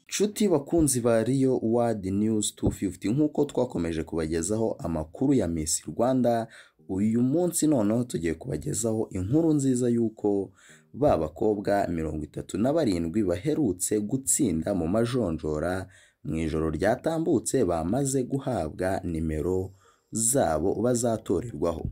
nshuti bakunzi ba riyo wadi niyuzi tu fifuti nk'uko twakomeje kubagezaho amakuru ya misi rwanda uyu munsi noneho tugiye kubagezaho inkuru nziza y'uko ba bakobwa mirongo itatu na barindwi baherutse gutsinda mu majonjora mu ijoro ryatambutse bamaze guhabwa nimero zabo bazatorerwaho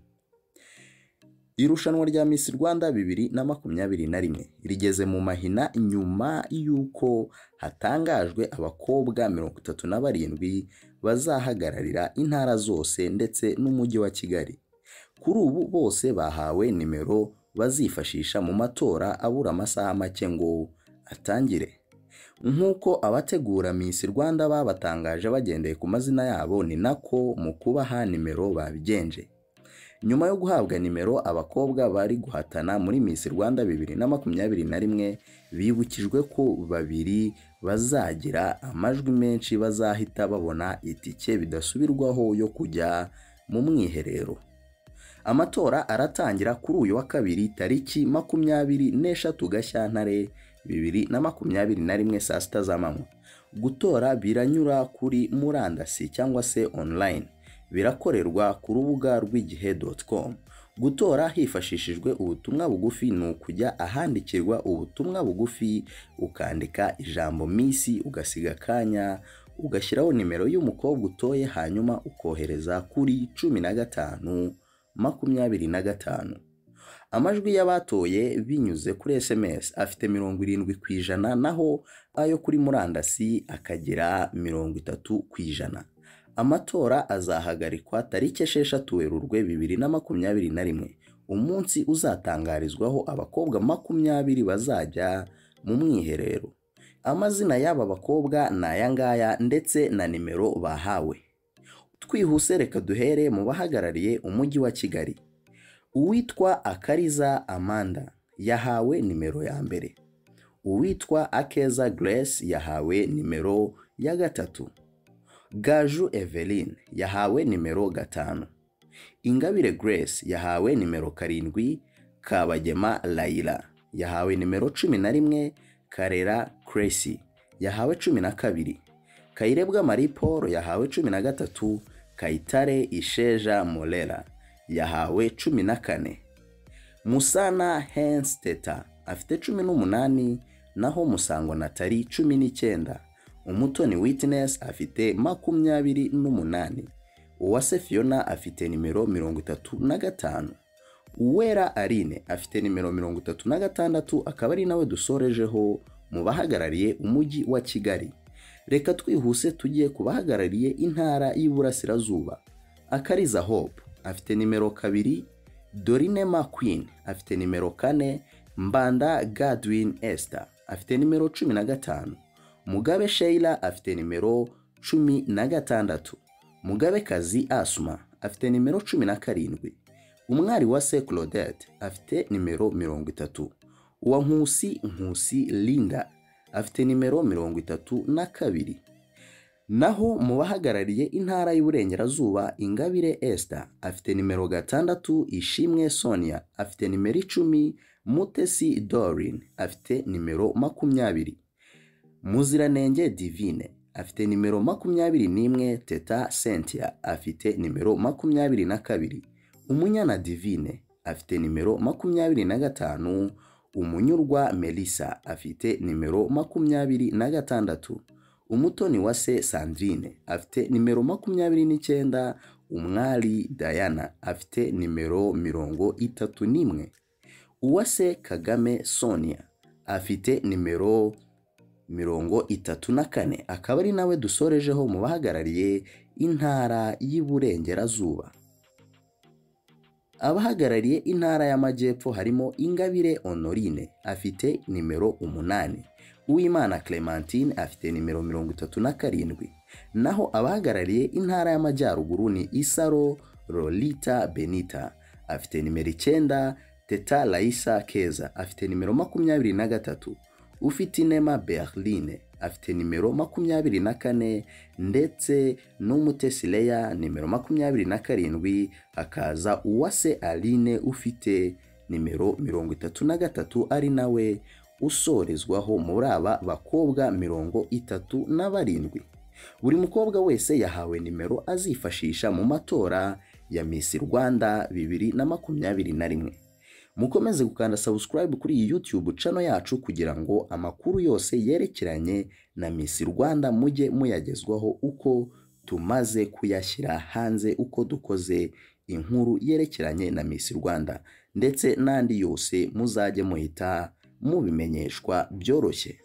irushanwa rya Miss Rwanda bibiri na makumyabiri na rimwe rigeze mu mahina nyuma y'uko hatangajwe abakobwa mirongo itatu na barindwi bazahagararira intara zose ndetse n'umujyi wa Kigali kuri ubu bose bahawe nimero bazifashisha mu matora abura amasaha make ngo atangire nk'uko abategura Miss Rwanda babatangaje bagendeye ku mazina yabo ni nako mu kubaha nimero babigenje nyuma yo guhabwa nimero abakobwa bari guhatana muri Miss Rwanda bibiri na makumyabiri na rimwe bibukijwe ko babiri bazagira amajwi menshi bazahita babona itike bidasubirwaho yo kujya mu mwiherero amatora aratangira kuri uyu wa kabiri tariki makumyabiri n'eshatu gashyantare bibiri na makumyabiri na rimwe saa sita z'amanywa gutora biranyura kuri murandasi cyangwa se online birakorerwa ku rubuga rw'igihe com gutora hifashishijwe ubutumwa bugufi ni ukujya ahandikirwa ubutumwa bugufi ukandika ijambo minsi ugasiga akanya ugashyiraho nimero y'umukobwa utoye hanyuma ukohereza kuri cumi na gatanu makumyabiri na gatanu amajwi y'abatoye binyuze kuri sms afite mirongo irindwi ku ijana naho ayo kuri murandasi akagera mirongo itatu ku ijana amatora azahagarikwa tariki esheshatu werurwe bibiri na makumyabiri na rimwe umunsi uzatangarizwaho abakobwa makumyabiri bazajya mu mwiherero amazina y'aba bakobwa ni aya ngaya ndetse na nimero bahawe twihuse reka duhere mu bahagarariye umujyi wa kigali uwitwa akariza amanda yahawe nimero ya mbere uwitwa akeza grace yahawe nimero ya gatatu gaju eveline yahawe nimero gatanu ingabire grace yahawe nimero karindwi kabagema layira yahawe nimero cumi na rimwe karera cresi yahawe cumi na kabiri kayirebwa marie paul yahawe cumi na gatatu kayitare isheja morera yahawe cumi na kane musana hensteta afite cumi n'umunani naho musango natali cumi n'icyenda umutoni witness afite makumyabiri n'umunani uwase fiona afite nimero mirongo itatu na gatanu uwera arine afite nimero mirongo itatu na gatandatu akaba ari nawe dusorejeho mu bahagarariye umujyi wa kigali reka twihuse tugiye ku bahagarariye intara y'iburasirazuba akariza hope afite nimero kabiri dorine makwin afite nimero kane mbanda gadwin esther afite nimero cumi na gatanu mugabe sheila afite nimero cumi na gatandatu mugabe kazi asuma afite nimero cumi na karindwi umwari wa se claudette afite nimero mirongo itatu uwa nkusi nkusi linda afite nimero mirongo itatu na kabiri naho mu bahagarariye intara y'uburengerazuba ingabire esther afite nimero gatandatu ishimwe sonia afite nimero icumi mutesi dorin afite nimero makumyabiri muziranenge divine afite nimero makumyabiri n'imwe teta sentia afite nimero makumyabiri na kabiri umunyana divine afite nimero makumyabiri na gatanu umunyurwa melissa afite nimero makumyabiri na gatandatu umutoni wa se sandrine afite nimero makumyabiri n'icyenda umwari diana afite nimero mirongo itatu n'imwe uwase kagame sonia afite nimero mirongo itatu na kane akaba ari nawe dusorejeho mu bahagarariye intara y'Iburengerazuba abahagarariye intara y'Amajyepfo harimo Ingabire Honorine afite nimero umunani Uwimana Clementine afite nimero mirongo itatu na karindwi naho abahagarariye intara y'Amajyaruguru ni Isaro Lolita Benita afite nimero icyenda Teta Laisa Keza afite nimero makumyabiri na gatatu ufite inema berline afite nimero makumyabiri na kane ndetse n'umutesileya nimero makumyabiri na karindwi hakaza uwase aline ufite nimero mirongo itatu na gatatu ari nawe usorezwaho muri aba bakobwa mirongo itatu na barindwi buri mukobwa wese yahawe nimero azifashisha mu matora ya Miss Rwanda bibiri na makumyabiri na rimwe mukomeze gukanda subscribe kuri iyi YouTube channel yacu kugira ngo amakuru yose yerekeranye na Miss Rwanda mujye muyagezwaho uko tumaze kuyashyira hanze uko dukoze inkuru yerekeranye na Miss Rwanda ndetse n'andi yose muzajye muhita mubimenyeshwa byoroshye